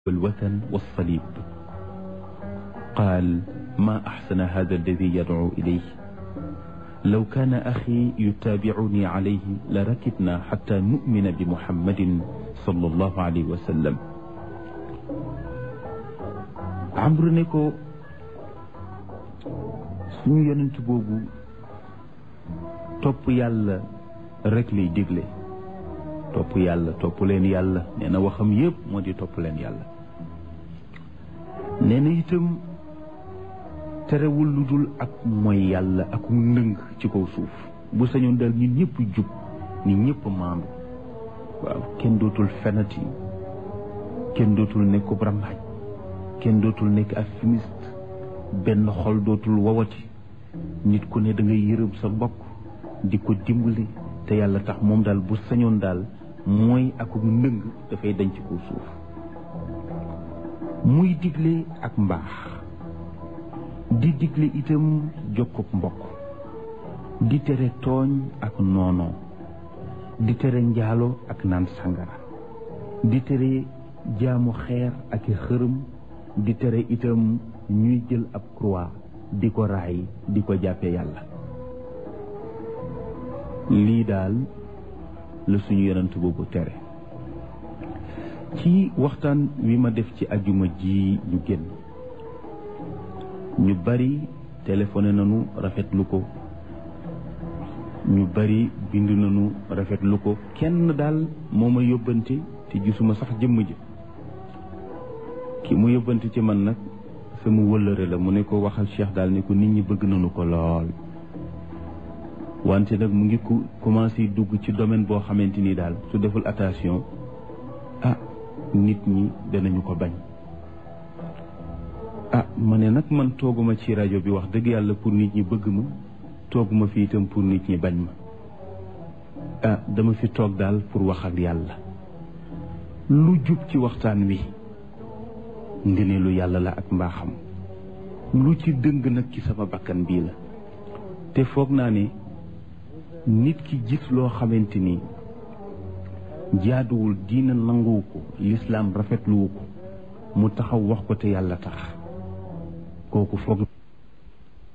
والوثن والصليب قال ما أحسن هذا الذي يدعو إليه لو كان أخي يتابعني عليه لركبنا حتى نؤمن بمحمد صلى الله عليه وسلم Amru ne ko suñu yonent boobu topp yàlla rek lay digle topp yàlla topp leen yàlla nee na waxam yépp moo di topp leen yàlla nee na itam terewul lu dul ak mooy yàlla ak mu ndëng ci kaw suuf bu sañoon dal nit ñëpp jub nit ñëpp maandu waaw kenn dootul fenati kenn dootul nekkub rambaaj kenn dootul nekk ak fumiste benn xol dootul wawati nit ku ne da ngay yërëm sa mbokk di ko dimbali te yàlla tax moom daal bu sañoon daal mooy akum ndëng dafay dañ ci kaw suuf muy digle ak mbaax di digle itam jokkub mbokk di tere tooñ ak noonoo di tere njaalo ak naan sangara di tere jaamu xeer ak i xërëm di tere itam ñuy jël ab croix di ko raay di ko jàppe yàlla lii daal la suñu yonent boobu tere ci waxtaan wi ma def ci ajuma ji ñu génn ñu bari téléphoné nañu rafetlu ko ñu bari bind nañu rafetlu ko kenn daal moo ma yóbbante te gisuma sax jëmm ji ki mu yóbbante ci man nag sama wëllëre la mu ne ko waxal Cheikh daal ne ko nit ñi bëgg nañu ko lool wante nag mu ngi ku commencé dugg ci domaine boo xamante ni daal su deful attention ah nit ñi danañu ko bañ ah ma ne nag man tooguma ci rajo bi wax dëgg yàlla pour nit ñi bëgg ma tooguma fi itam pour nit ñi bañ ma ah dama fi toog daal pour wax ak yàlla lu jub ci waxtaan wi ngëneelu yàlla la ak mbaaxam lu ci dëng nag ci sama bakkan bii la te foog naa ne nit ki gis loo xamante ni jaaduwul diina nanguwu ko lislaam rafetluwu ko mu taxaw wax ko te yàlla tax kooku foog